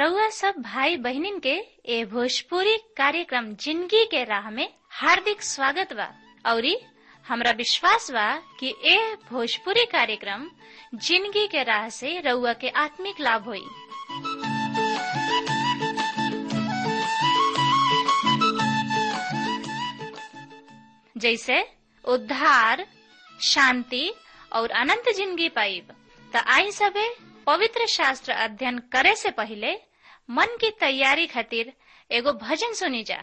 रउआ सब भाई बहिनीन के ए भोजपुरी कार्यक्रम जिंदगी के राह में हार्दिक स्वागत बा औरी हमरा विश्वास बा कि ए भोजपुरी कार्यक्रम जिंदगी के राह से रउआ के आत्मिक लाभ होई जैसे उद्धार शांति और अनंत जिंदगी पाइब त आई सबे पवित्र शास्त्र अध्ययन करे से पहले मन की तैयारी खातिर एगो भजन सुनी जा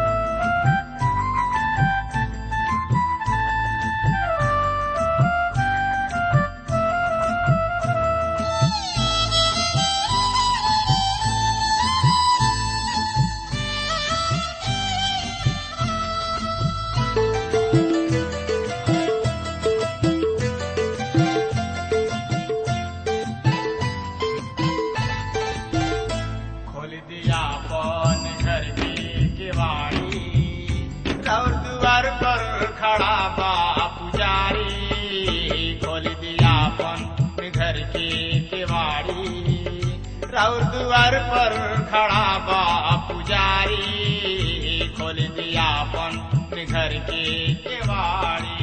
खोल दिया पन घर की केवाड़ी और द्वार पर खड़ा बा पुजारी खोल दिया पन घर की केवाड़ी और द्वार पर खड़ा बा पुजारी खोल दिया पन घर की केवाड़ी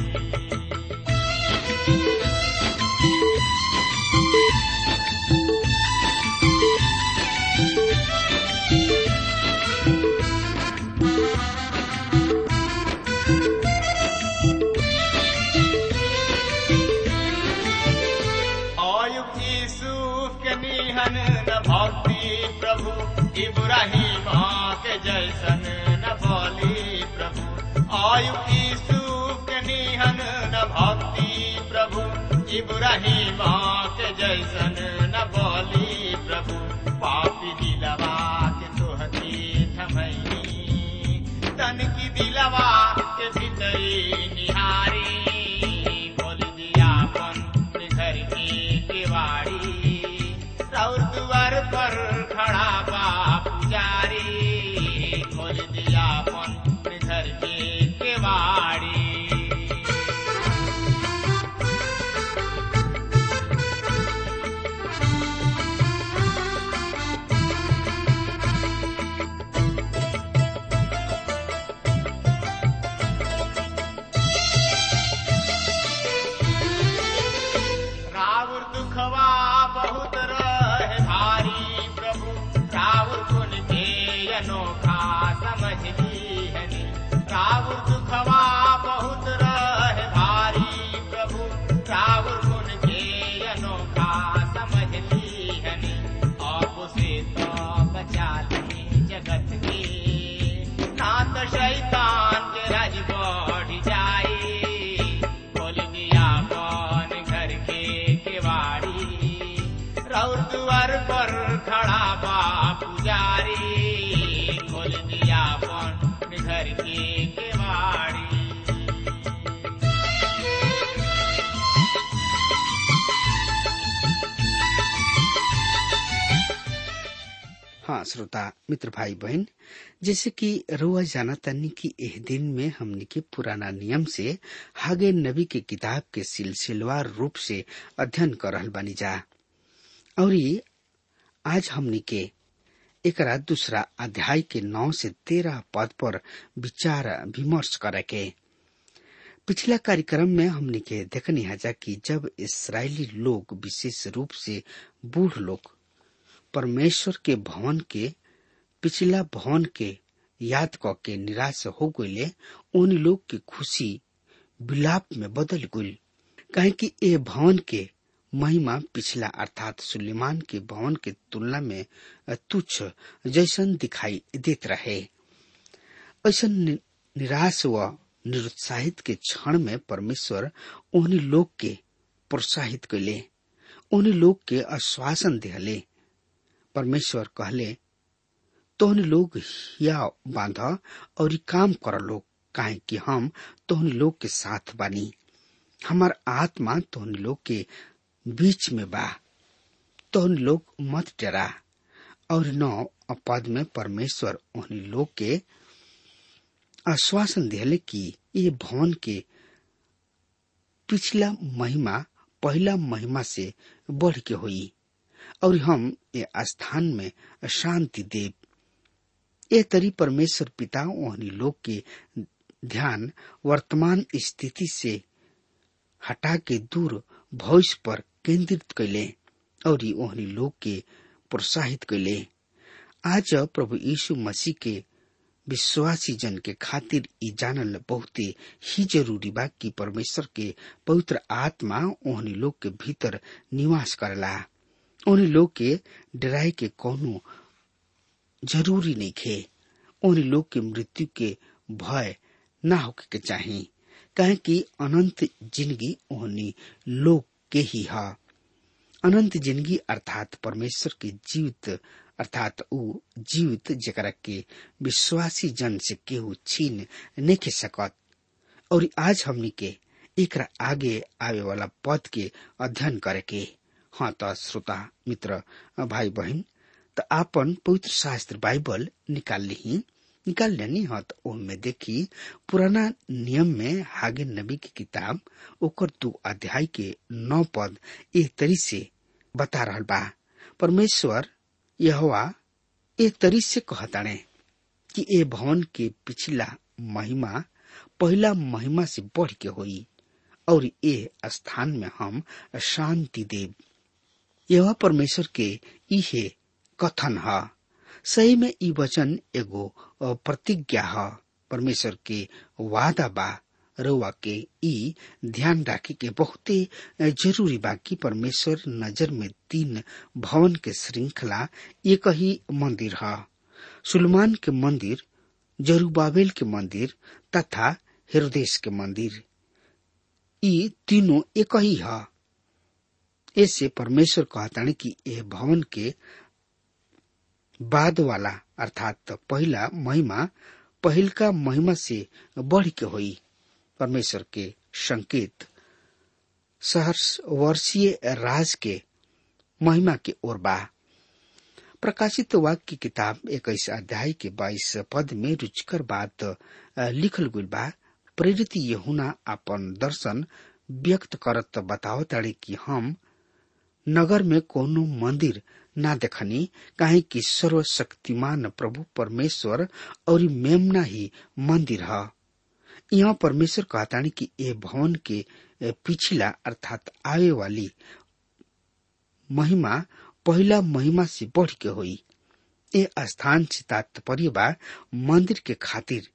अयुब यूसुफ के निहन न भक्ति प्रभु इब्राहिम के जैसन न बोली प्रभु अयुब यूसुफ के निहन न भक्ति प्रभु इब्राहिम के जैसन न बोली प्रभु पापी दिलवा के तोहती थमई तन की दिलवा के भीतरी निहारी खोल दिया अपन घर की केवाड़ी और द्वार पर खड़ा बा पुजारी खोल दिया अपन घर की केवाड़ी रावण दुखवा बहुत रहे भारी प्रभु रावण गुण के अनोखा समझ लीहनी रावण दुखवा बहुत रहे भारी प्रभु रावण गुण के अनोखा समझ लीहनी आप से तो बचा ली जगत के ना तो शैतान के राज बढ़ जाए खोल दिया कौन घर के केवाड़ी रौर द्वार पर खड़ा बा पुजारी खोल दिया कौन घर के केवाड़ी हाँ श्रोता मित्र भाई बहन जैसे कि रुआ जाना तनी कि एह दिन में हमने के पुराना नियम से हागे नबी के किताब के सिलसिलेवार रूप से अध्ययन कर रहल बानी जा और ये आज हमने के एकरा दूसरा अध्याय के नौ से तेरह पद पर विचार विमर्श करे के पिछला कार्यक्रम में हमने के देखनी हजा कि जब इसराइली लोग विशेष रूप से बूढ़ लोग परमेश्वर के भवन के पिछला भवन के याद क के निराश हो गईले उन लोग की खुशी विलाप में बदल गई कहे कि ए भवन के महिमा पिछला अर्थात सुलेमान के भवन के तुलना में तुच्छ जैसन दिखाई देत रहे ऐसा निराश व निरुत्साहित के क्षण में परमेश्वर उन्हीं लोग के प्रोत्साहित कैले उन्हीं लोग के आश्वासन दिहले परमेश्वर कहले तोहन लोग हिया बांध और ई काम कर लोग काहे कि हम तोहन लोग के साथ बानी हमार आत्मा तोहन लोग के बीच में बा तोहन लोग मत डरा और नौ पद में परमेश्वर उन्हीं लोग के आश्वासन दिले कि ये भवन के पिछला महिमा पहला महिमा से बढ़ के हुई और हम ये स्थान में शांति देव ए तरी परमेश्वर पिता ओहनी लोग के ध्यान वर्तमान स्थिति से हटा के दूर भविष्य पर केंद्रित कैले और ओहनी लोग के प्रोत्साहित कैले आज प्रभु यीशु मसीह के विश्वासी जन के खातिर ई जानल बहुते ही जरूरी बा कि परमेश्वर के पवित्र आत्मा ओहनी लोग के भीतर निवास करला ओहनी लोग के डराई के कोनो जरूरी नहीं खे ओहनी लोग के मृत्यु के भय ना होके के चाही कहे कि अनंत जिंदगी ओहनी लोग के ही है अनंत जिंदगी अर्थात परमेश्वर के जीवित अर्थात ऊ जीवित जकरा के विश्वासी जन से केहू छीन नहीं सकत और आज हमनी के एक आगे आवे वाला पद के अध्ययन करे के हाँ तो श्रोता मित्र भाई बहन तो आपन पवित्र शास्त्र बाइबल निकाल ली निकाल लेनी हाँ तो में देखी पुराना नियम में हागे नबी की किताब ओकर दो अध्याय के नौ पद एक तरी से बता रहा बा परमेश्वर यहवा एक तरी से कहताणे कि ए भवन के पिछला महिमा पहला महिमा से बढ़ के होई और ए स्थान में हम शांति देव यह परमेश्वर के इहे कथन है सही में ई वचन एगो प्रतिज्ञा है परमेश्वर के वादा बा रउआ के ई ध्यान राखे के बहुते जरूरी बा कि परमेश्वर नजर में तीन भवन के श्रृंखला एक ही मंदिर है सुलमान के मंदिर जरूबाबेल के मंदिर तथा हेरोदेश के मंदिर ई तीनों एक ही है ऐसे परमेश्वर कहताने कि यह भवन के बाद वाला अर्थात पहला महिमा पहिल का महिमा से बढ़ के हुई परमेश्वर के संकेत सहर्ष वर्षीय राज के महिमा के ओर बा प्रकाशित वाक्य की किताब इक्कीस अध्याय के बाईस पद में रुचिकर बात लिखल गई बा प्रेरित यहुना अपन दर्शन व्यक्त करत बताओ ताड़े कि हम नगर में कोनो मंदिर ना देखनी काहे कि सर्वशक्तिमान प्रभु परमेश्वर और मेमना ही मंदिर है यहाँ परमेश्वर कहतानी कि ये भवन के पिछला अर्थात आवे वाली महिमा पहला महिमा से बढ़ के हुई ये स्थान से तात्पर्य बा मंदिर के खातिर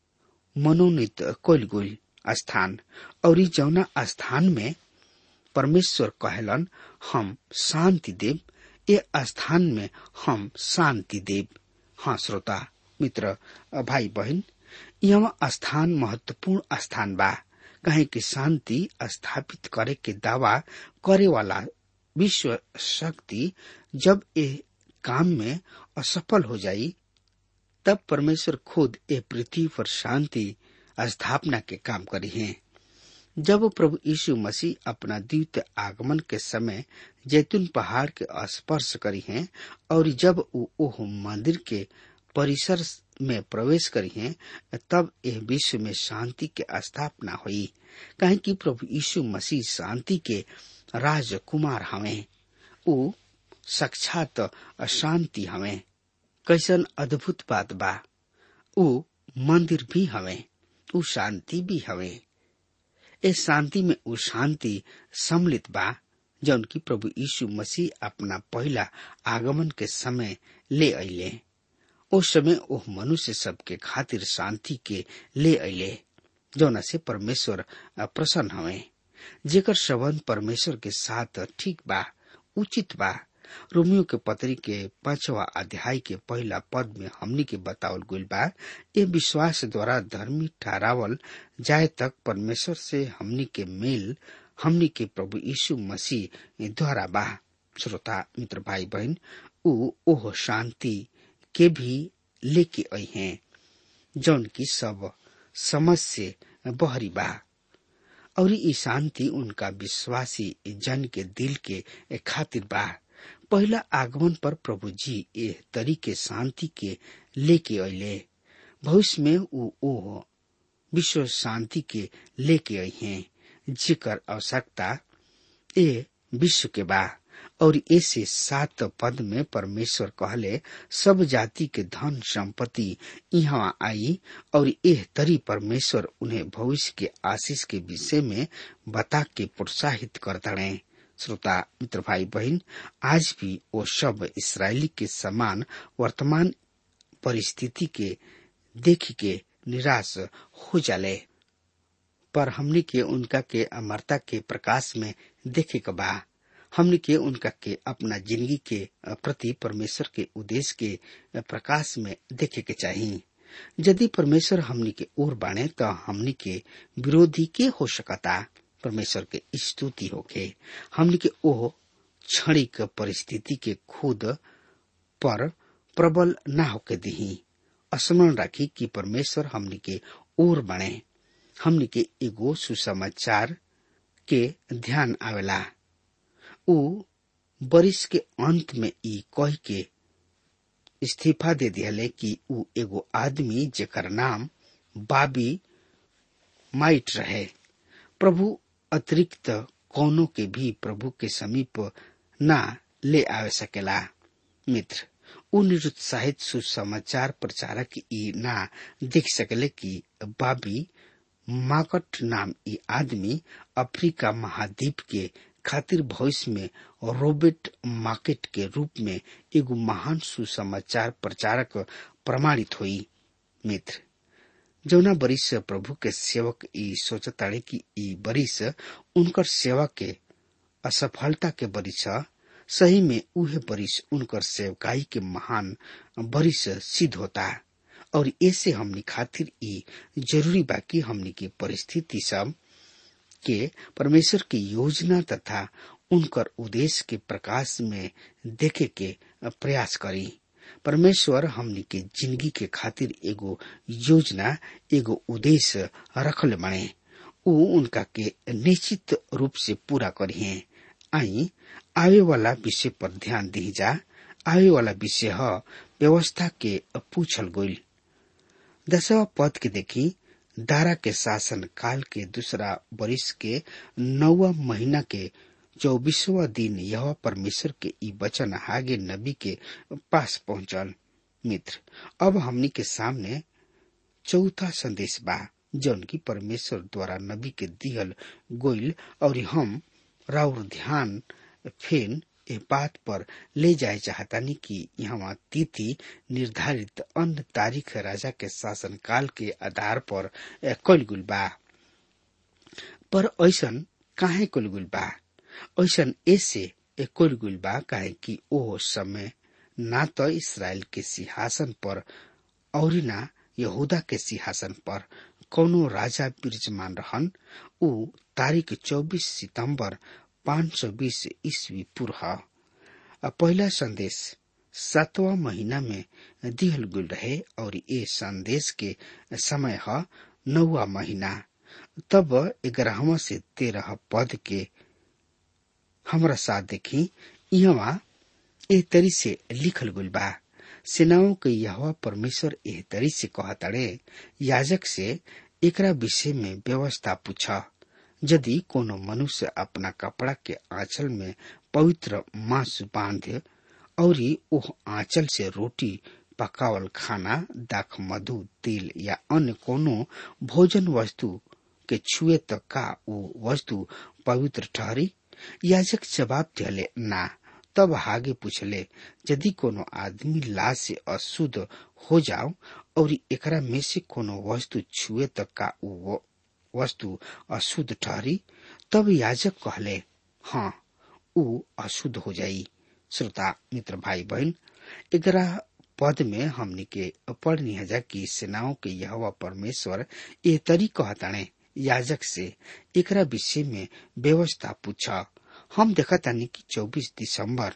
मनोनीत कोल गोल स्थान और जौना स्थान में परमेश्वर कहलन हम शांति देव ये स्थान में हम शांति देव हाँ श्रोता मित्र भाई बहन यह स्थान महत्वपूर्ण स्थान बा कहे कि शांति स्थापित करे के दावा करे वाला विश्व शक्ति जब ये काम में असफल हो जाई तब परमेश्वर खुद ए पृथ्वी पर शांति स्थापना के काम करी है जब प्रभु यीशु मसीह अपना द्वितीय आगमन के समय जैतून पहाड़ के स्पर्श करी हैं और जब वो ओह मंदिर के परिसर में प्रवेश करी हैं तब यह विश्व में शांति के स्थापना हुई कहे कि प्रभु यीशु मसीह शांति के राजकुमार हमें उ साक्षात अशांति हमें कैसन अद्भुत बात बा उ मंदिर भी हमें उ शांति भी हमें इस शांति में उ शांति सम्मिलित बा जौन की प्रभु यीशु मसीह अपना पहला आगमन के समय ले अले उस समय ओह मनुष्य सबके खातिर शांति के ले अले जौना से परमेश्वर प्रसन्न हवे जेकर संबंध परमेश्वर के साथ ठीक बा उचित बा रोमियो के पत्री के पांचवा अध्याय के पहला पद में हमनी के बतावल गईल बा ये विश्वास द्वारा धर्मी ठहरावल जाए तक परमेश्वर से हमनी के मेल हमनी के प्रभु यीशु मसीह द्वारा बा श्रोता मित्र भाई बहन उ ओह शांति के भी लेके आई हैं जौन की सब समझ से बहरी बा और ई शांति उनका विश्वासी जन के दिल के खातिर बा पहला आगमन पर प्रभु जी एह तरीके शांति के लेके अले भविष्य में उ ओह विश्व शांति के लेके आई हैं जिकर आवश्यकता ए विश्व के बा और ऐसे सात पद में परमेश्वर कहले सब जाति के धन संपत्ति यहाँ आई और एह तरी परमेश्वर उन्हें भविष्य के आशीष के विषय में बता के प्रोत्साहित करतड़े श्रोता मित्र भाई बहन आज भी वो सब इसराइली के समान वर्तमान परिस्थिति के देख के निराश हो जाले पर हमने के उनका के अमरता के प्रकाश में देखे के बा हमने के उनका के अपना जिंदगी के प्रति परमेश्वर के उद्देश्य के प्रकाश में देखे के चाहिए यदि परमेश्वर हमनी के ओर बाणे तो हमनी के विरोधी के हो सकता परमेश्वर के स्तुति होके हमनी के ओ क्षणिक परिस्थिति के खुद पर प्रबल न होके दही स्मरण राखी कि परमेश्वर हमनी के ओर बने हमनी के एगो सुसमाचार के ध्यान आवेला उ बरिस के अंत में ई कह के इस्तीफा दे दिहले कि उ एगो आदमी जेकर नाम बाबी माइट रहे प्रभु अतिरिक्त कौनो के भी प्रभु के समीप ना ले आवे सकेला मित्र उ निरुत्साहित सुसमाचार प्रचारक ई ना देख सकले कि बाबी माकट नाम ई आदमी अफ्रीका महाद्वीप के खातिर भविष्य में रोबर्ट मार्केट के रूप में एगो महान सुसमाचार प्रचारक प्रमाणित हुई मित्र जौना बरिस प्रभु के सेवक ई सोचताड़े कि ई बरिस उनकर सेवा के असफलता के बरिस सही में उहे बरिस उनकर सेवकाई के महान बरिस सिद्ध होता और ऐसे हमनी खातिर ई जरूरी बा कि हमनी की परिस्थिति सब के परमेश्वर की योजना तथा उनकर उद्देश्य के प्रकाश में देखे के प्रयास करी परमेश्वर हमनी के जिंदगी के खातिर एगो योजना एगो उद्देश्य रखल बने उ उनका के निश्चित रूप से पूरा करिए आई आवे वाला विषय पर ध्यान दी जा आवे वाला विषय ह व्यवस्था के पूछल गईल दसवा पद के देखी दारा के शासन काल के दूसरा वर्ष के नौवा महीना के चौबीसवा दिन यह परमेश्वर के ई वचन हागे नबी के पास पहुंचल मित्र अब हमनी के सामने चौथा संदेश बा जौन की परमेश्वर द्वारा नबी के दिहल गोइल और हम राउर ध्यान फेन ए बात पर ले जाए चाहतानी कि यहाँ तिथि निर्धारित अन्य तारीख राजा के शासन काल के आधार पर कल गुल बा पर ऐसन काहे कल गुल बा ऐसन ऐसे कल गुल बा काहे कि ओ समय ना तो इसराइल के सिंहासन पर और ना यहूदा के सिंहासन पर कौनो राजा विराजमान रहन उ तारीख 24 सितंबर 520 ईस्वी पूर्व पहला संदेश सातवा महीना में दिहल गुल रहे और ये संदेश के समय है नौवा महीना तब ग्यारहवा से तेरह पद के हमरा साथ देखी यहाँ ए तरी से लिखल गुल बा सेनाओं के यह परमेश्वर एह तरी से कहताड़े याजक से एकरा विषय में व्यवस्था पूछा यदि कोनो मनुष्य अपना कपड़ा के आंचल में पवित्र मांस बांध और ओह आंचल से रोटी पकावल खाना दाख मधु तेल या अन्य कोनो भोजन वस्तु के छुए तक का वो वस्तु पवित्र ठहरी याजक जवाब दिले ना तब आगे पूछले यदि कोनो आदमी लाश से अशुद्ध हो जाओ और एकरा में से कोनो वस्तु छुए तक का वो वस्तु अशुद्ध ठहरी तब याजक कहले हाँ उ अशुद्ध हो जाई श्रोता मित्र भाई बहन ग्यारह पद में हमनी के पढ़नी हजा की सेनाओं के यह परमेश्वर ये तरी कहताने याजक से एकरा विषय में व्यवस्था पूछा हम देखा तानी कि 24 दिसंबर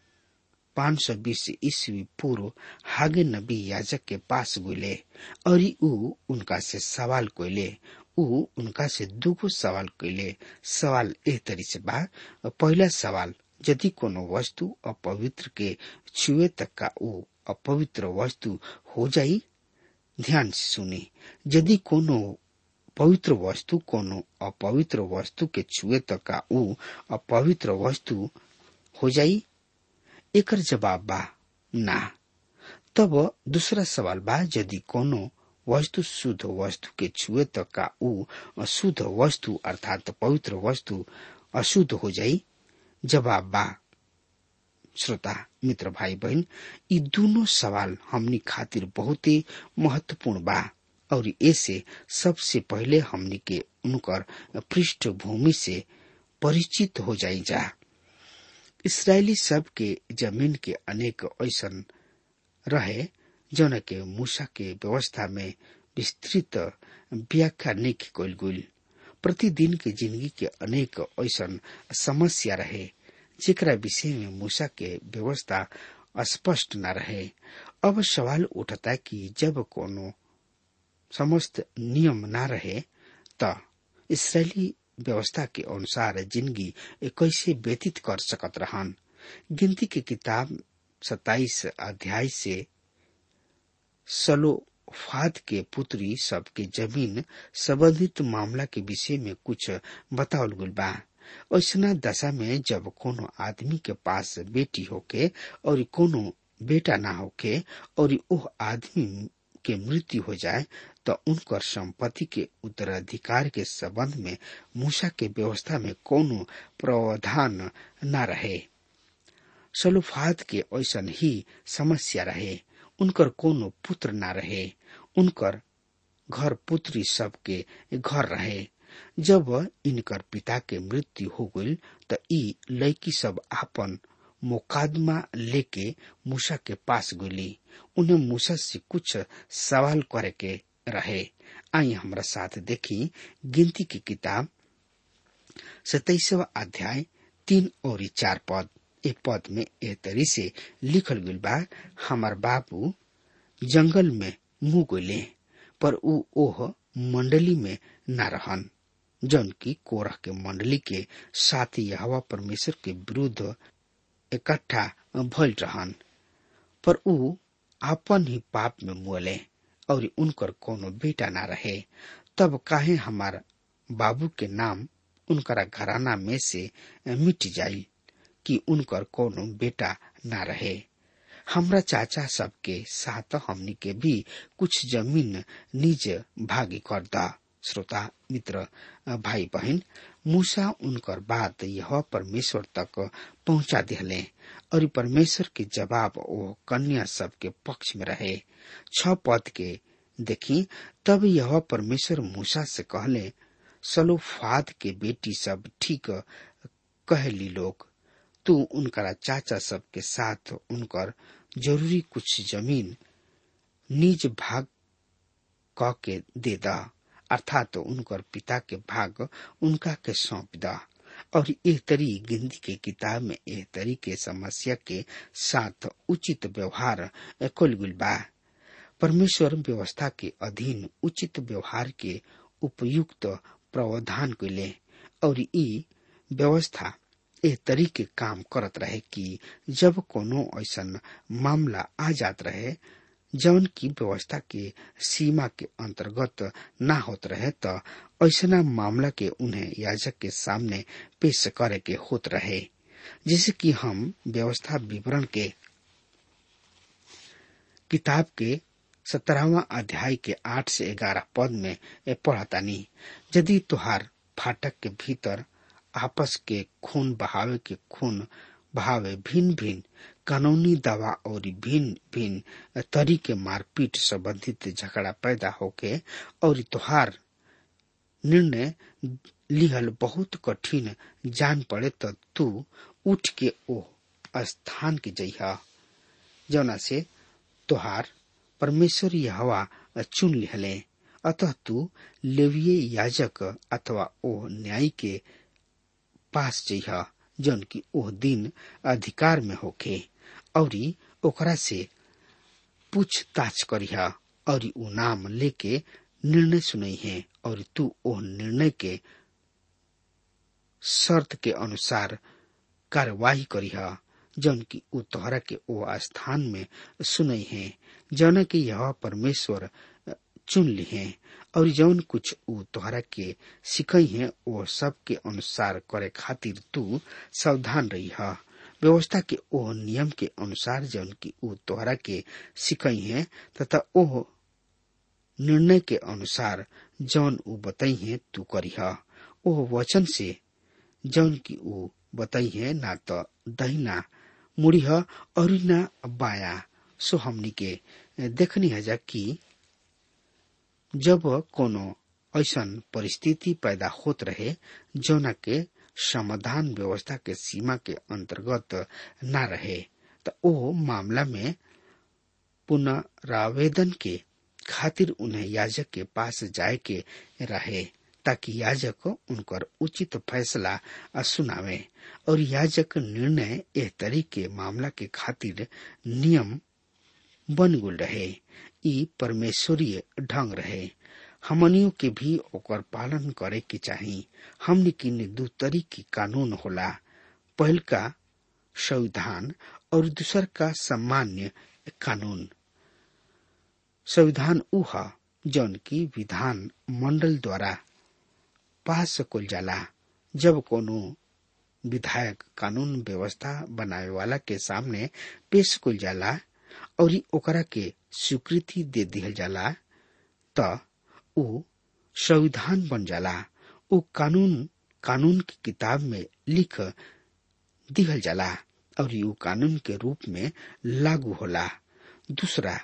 520 ईस्वी पूर्व हागे नबी याजक के पास गुले और उ उनका से सवाल कोइले उ उनका से दुगो सवाल कैले सवाल एह तरी से बा पहला सवाल यदि कोनो वस्तु अपवित्र के छुए तक का उ अपवित्र वस्तु हो जाई ध्यान से सुने यदि कोनो पवित्र वस्तु कोनो अपवित्र वस्तु के छुए तक का उ अपवित्र वस्तु हो जाई एकर जवाब बा ना तब दूसरा सवाल बा यदि कोनो वस्तु शुद्ध वस्तु के छुए त का ऊ अशुद्ध वस्तु अर्थात पवित्र वस्तु अशुद्ध हो जाई जवाब बा श्रोता मित्र भाई बहन ये दोनों सवाल हमनी खातिर बहुत ही महत्वपूर्ण बा और ऐसे सबसे पहले हमनी के उनकर पृष्ठभूमि से परिचित हो जाई जा इसराइली सब के जमीन के अनेक ऐसन रहे जौन के मूसा के व्यवस्था में विस्तृत व्याख्या नहीं कल गई प्रतिदिन के जिंदगी के अनेक ऐसन समस्या रहे जेकरा विषय में मूसा के व्यवस्था स्पष्ट न रहे अब सवाल उठता कि जब कोनो समस्त नियम न रहे त इसराइली व्यवस्था के अनुसार जिंदगी कैसे व्यतीत कर सकत रहन गिनती के किताब सताइस अध्याय से सलोफाद के पुत्री सबके जमीन संबंधित मामला के विषय में कुछ बतावल गल बा ऐसा दशा में जब कोनो आदमी के पास बेटी होके और कोनो बेटा ना होके और ओह आदमी के मृत्यु हो जाए तो उनकर संपत्ति के उत्तराधिकार के संबंध में मूसा के व्यवस्था में कोनो प्रावधान न रहे सलुफाद के ऐसन ही समस्या रहे उनकर कोनो पुत्र न रहे उनकर घर पुत्री सबके घर रहे जब इनकर पिता के मृत्यु हो गई त ई लड़की सब आपन मुकादमा लेके मूसा के पास गुली उन्हें मूसा से कुछ सवाल करे के रहे आई हमारा साथ देखी गिनती की किताब सताइसवा अध्याय तीन और चार पद ए पद में ए तरी से लिखल गई बा हमार बाबू जंगल में मुंह गोले पर ऊ ओह मंडली में न रहन जौन की कोरह के मंडली के साथ यहवा परमेश्वर के विरुद्ध इकट्ठा भइल रहन पर ऊ आपन ही पाप में मुअले और उनकर कोनो बेटा ना रहे तब काहे हमार बाबू के नाम उनकरा घराना में से मिट जाई कि उनकर कोनो बेटा ना रहे हमरा चाचा सबके साथ हमनी के भी कुछ जमीन निज भागी कर दा श्रोता मित्र भाई बहन मूसा उनकर बात यह परमेश्वर तक पहुंचा दिले और परमेश्वर के जवाब वो कन्या सब के पक्ष में रहे छ पद के देखी तब यह परमेश्वर मूसा से कहले सलोफाद के बेटी सब ठीक कहली लोग तू उनकरा चाचा सब के साथ उनकर जरूरी कुछ जमीन निज भाग क के दे दा अर्थात तो उनकर पिता के भाग उनका के सौंप दा और एह तरी गिनती के किताब में एह तरी के समस्या के साथ उचित व्यवहार कुल गुल बा परमेश्वर व्यवस्था के अधीन उचित व्यवहार के उपयुक्त प्रावधान कैले और ई व्यवस्था एह तरीके काम करत रहे कि जब कोनो ऐसा मामला आ जात रहे जौन की व्यवस्था के सीमा के अंतर्गत ना होत रहे त ऐसा मामला के उन्हें याजक के सामने पेश करे के होत रहे जैसे कि हम व्यवस्था विवरण के किताब के सत्रहवा अध्याय के आठ से ग्यारह पद में पढ़तानी यदि तुहार फाटक के भीतर आपस के खून बहावे के खून बहावे भिन्न भिन्न कानूनी दवा और भिन्न भिन्न तरीके मारपीट संबंधित झगड़ा पैदा होके और तुहार निर्णय लिहल बहुत कठिन जान पड़े तो तू उठ के ओ स्थान के जइहा जौना से तुहार परमेश्वर हवा चुन लिहले अतः तू लेविये याजक अथवा ओ न्याय के पास जइहा जौन की ओह दिन अधिकार में होखे और ओकरा से पूछताछ करिहा और ऊ नाम लेके निर्णय सुनई है और तू ओह निर्णय के शर्त के अनुसार कार्यवाही करिहा जौन की ऊ तोहरा के ओ स्थान में सुनई है जौन की यह परमेश्वर चुन ली है और जौन कुछ ऊ तोहरा के सिखई है वो सब के अनुसार करे खातिर तू सावधान रही है व्यवस्था के ओ नियम के अनुसार जौन की ऊ तोहरा के सिकई है तथा ओ निर्णय के अनुसार जौन ऊ बताई है तू करीह ओ वचन से जौन की ऊ बताई है ना तो दहिना मुड़ीह और ना बाया सो हमनी के देखनी है कि जब कोनो ऐसन परिस्थिति पैदा होत रहे जौना के समाधान व्यवस्था के सीमा के अंतर्गत न रहे तो ओ मामला में पुनरावेदन के खातिर उन्हें याजक के पास जाए के रहे ताकि याजक उनकर उचित फैसला सुनावे और याजक निर्णय एह तरीके मामला के खातिर नियम बन गुल रहे ई परमेश्वरीय ढंग रहे हमनियों के भी ओकर पालन करे के चाही हमने किन दू तरीके कानून होला पहल का संविधान और दूसर का सामान्य कानून संविधान उह जौन की विधान मंडल द्वारा पास कुल जाला जब कोनो विधायक कानून व्यवस्था बनावे वाला के सामने पेश कुल जाला और ओकरा के स्वीकृति दे दिहल जाला त ऊ संविधान बन जाला ऊ कानून कानून की किताब में लिख दिहल जाला और ऊ कानून के रूप में लागू होला दूसरा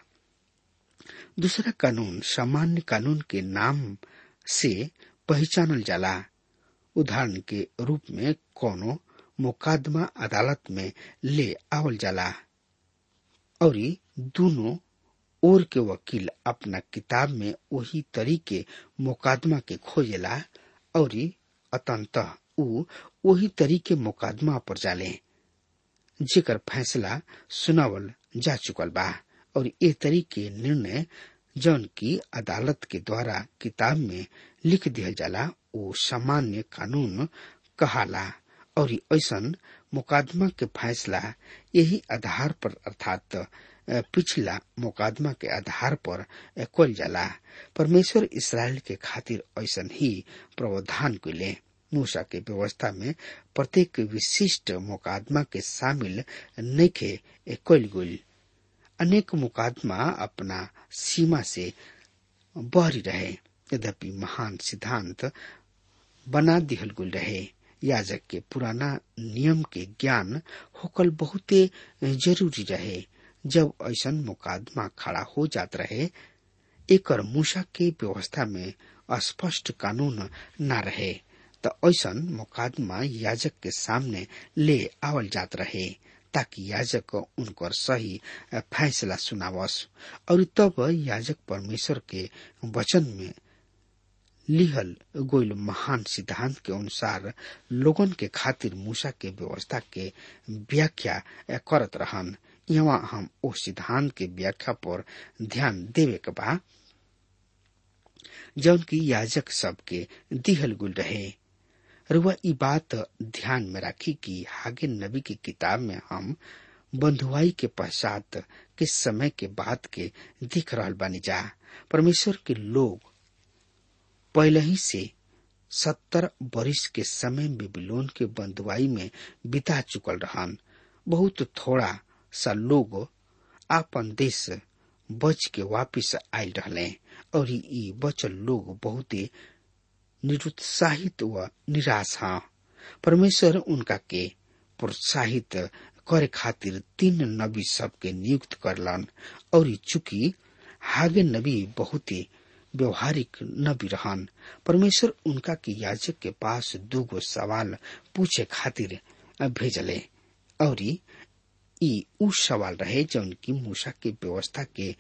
दूसरा कानून सामान्य कानून के नाम से पहचानल जाला उदाहरण के रूप में कोनो मुकदमा अदालत में ले आवल जाला और दोनों ओर के वकील अपना किताब में वही तरीके मुकदमा के खोजेला और अतंतः ऊ वही तरीके मुकदमा पर जाले जेकर फैसला सुनावल जा चुकल बा और ये तरीके निर्णय जौन की अदालत के द्वारा किताब में लिख दिया जाला वो सामान्य कानून कहाला और ऐसन मुकदमा के फैसला यही आधार पर अर्थात पिछला मुकदमा के आधार पर कल जाला परमेश्वर इसराइल के खातिर ऐसन ही प्रावधान कैले मूसा के व्यवस्था में प्रत्येक विशिष्ट मुकदमा के शामिल नइखे कल गई अनेक मुकदमा अपना सीमा से बहरी रहे यद्यपि महान सिद्धांत बना दिहल गुल रहे याजक के पुराना नियम के ज्ञान होकल बहुते जरूरी रहे जब ऐसन मुकदमा खड़ा हो जात रहे एकर मूसा के व्यवस्था में स्पष्ट कानून न रहे त ऐसन मुकदमा याजक के सामने ले आवल जात रहे ताकि याजक उनकर सही फैसला सुनावस और तब याजक परमेश्वर के वचन में लिहल गोयल महान सिद्धांत के अनुसार लोगन के खातिर मूसा के व्यवस्था के व्याख्या करत रहन यहाँ हम ओ सिद्धांत के व्याख्या पर ध्यान देवे के बा जौन की याजक सबके दिहल गुल रहे रुआ ई बात ध्यान में रखी कि हागे नबी की किताब में हम बंधुआई के पश्चात के समय के बाद के दिख रहल बानी जा परमेश्वर के लोग पहले ही से सत्तर बरिस के समय बेबीलोन के बंधुआई में बिता चुकल रहन बहुत थोड़ा सा लोग आपन देश बच के वापिस आयल रहले और ई बचल लोग बहुते निरुत्साहित व निराश हा परमेश्वर उनका के प्रोत्साहित करे खातिर तीन नबी सबके नियुक्त करलन और चूंकि हागे नबी बहुते व्यवहारिक नबी रहन परमेश्वर उनका के याजक के पास दूगो सवाल पूछे खातिर भेजले और ई उ सवाल रहे जौन की मूसा के व्यवस्था के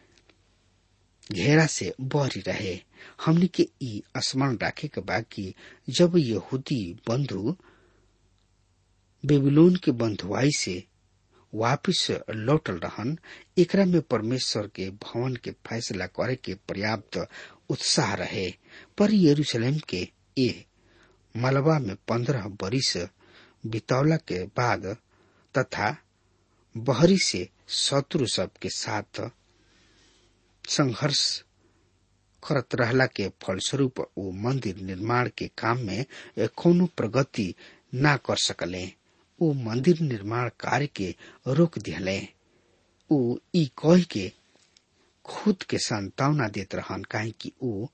घेरा से बहरी रहे हमने के ई स्मरण रखे के बा कि जब यहूदी बंधु बेबीलोन के बंधुआई से वापिस लौटल रहन एकरा में परमेश्वर के भवन के फैसला करे के पर्याप्त उत्साह रहे पर यरूशलेम के ए मलबा में पंद्रह बरिस बितौला के बाद तथा बहरी से शत्रु सब के साथ संघर्ष करत रहला के फलस्वरूप वो मंदिर निर्माण के काम में कोनो प्रगति ना कर सकले ऊ मंदिर निर्माण कार्य के रोक दिहले ऊ ई कह के खुद के संतावना देत रहन काहे कि ऊ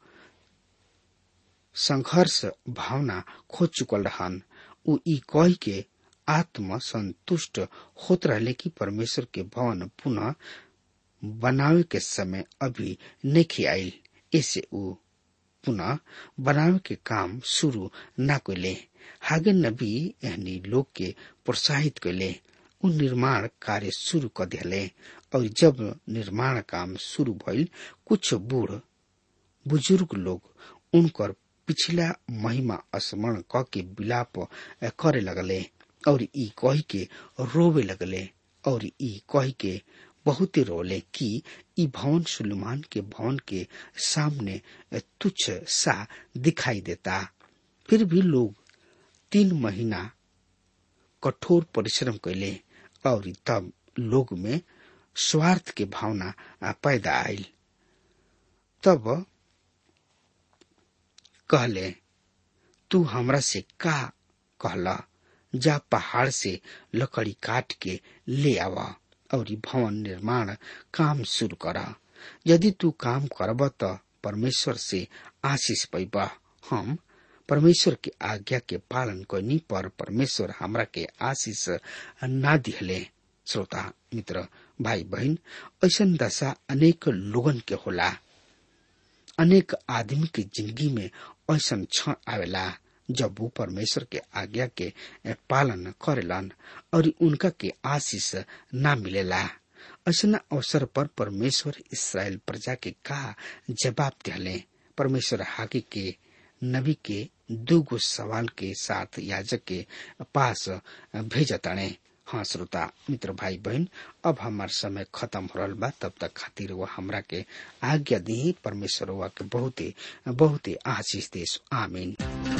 संघर्ष भावना खो चुकल रहन ऊ ई कह के आत्म संतुष्ट होत रहले कि परमेश्वर के भवन पुनः बनावे के समय अभी नहीं आयल ऐसे ऊ पुनः बनावे के काम शुरू न कैले हागे नबी एहनी लोग के प्रोत्साहित कैले उ निर्माण कार्य शुरू कर दिले और जब निर्माण काम शुरू भइल कुछ बूढ़ बुजुर्ग लोग उनकर पिछला महिमा स्मरण क के विलाप करे लगले और ई कह के रोवे लगले और ई कह के बहुत रोले कि ई भवन सुलेमान के भवन के सामने तुच्छ सा दिखाई देता फिर भी लोग तीन महीना कठोर परिश्रम कैले और तब लोग में स्वार्थ के भावना पैदा आयल तब कहले तू हमरा से का कहला जा पहाड़ से लकड़ी काट के ले आवा और भवन निर्माण काम शुरू कर यदि तू काम करब त परमेश्वर से आशीष पैबा हम परमेश्वर के आज्ञा के पालन करनी पर परमेश्वर हमरा के आशीष ना दिहले श्रोता मित्र भाई बहन ऐसा दशा अनेक लोगन के होला अनेक आदमी के जिंदगी में ऐसा क्षण आवेला जब वो परमेश्वर के आज्ञा के पालन करेलन और उनका के आशीष ना मिलेला ऐसा अवसर पर परमेश्वर इसराइल प्रजा के का जवाब दिले परमेश्वर हाके के नबी के दो सवाल के साथ याजक के पास भेजताणे हाँ श्रोता मित्र भाई बहन अब हमार समय खत्म हो रहा बा तब तक खातिर वो हमरा के आज्ञा दी परमेश्वर वा के बहुते बहुते आशीष देश आमीन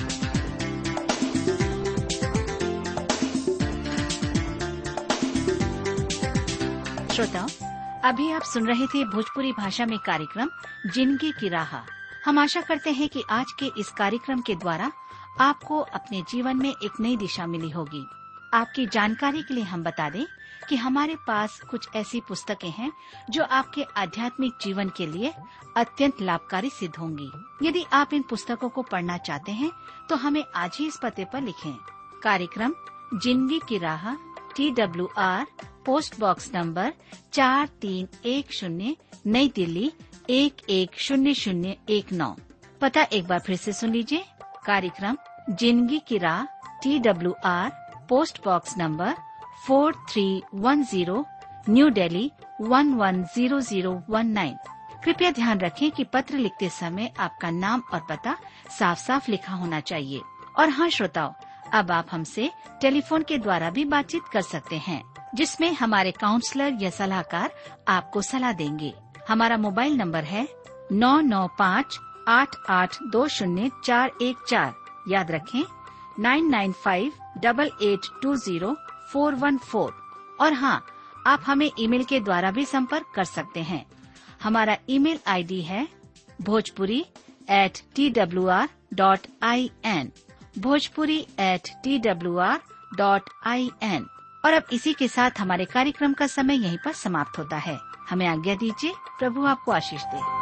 श्रोताओं अभी आप सुन रहे थे भोजपुरी भाषा में कार्यक्रम जिंदगी की राह हम आशा करते हैं कि आज के इस कार्यक्रम के द्वारा आपको अपने जीवन में एक नई दिशा मिली होगी आपकी जानकारी के लिए हम बता दें कि हमारे पास कुछ ऐसी पुस्तकें हैं जो आपके आध्यात्मिक जीवन के लिए अत्यंत लाभकारी सिद्ध होंगी यदि आप इन पुस्तकों को पढ़ना चाहते हैं तो हमें आज ही इस पते पर लिखें कार्यक्रम जिंदगी की राह T W R post box number चार तीन एक शून्य नई दिल्ली एक एक शून्य शून्य एक नौ पता एक बार फिर से सुन लीजिए कार्यक्रम जिंदगी की राह T W R post box number four three one zero New Delhi one one zero zero one nine कृपया ध्यान रखें कि पत्र लिखते समय आपका नाम और पता साफ साफ लिखा होना चाहिए और हाँ श्रोताओं अब आप हमसे टेलीफोन के द्वारा भी बातचीत कर सकते हैं जिसमें हमारे काउंसलर या सलाहकार आपको सलाह देंगे हमारा मोबाइल नंबर है नौ नौ पाँच आठ आठ दो शून्य चार एक चार याद रखें nine nine five double eight two zero four one four और हाँ आप हमें ईमेल के द्वारा भी संपर्क कर सकते हैं हमारा ईमेल आईडी है Bhojpuri at T W R dot I N Bhojpuri at T W R dot I N और अब इसी के साथ हमारे कार्यक्रम का समय यहीं पर समाप्त होता है हमें आज्ञा दीजिए प्रभु आपको आशीष दे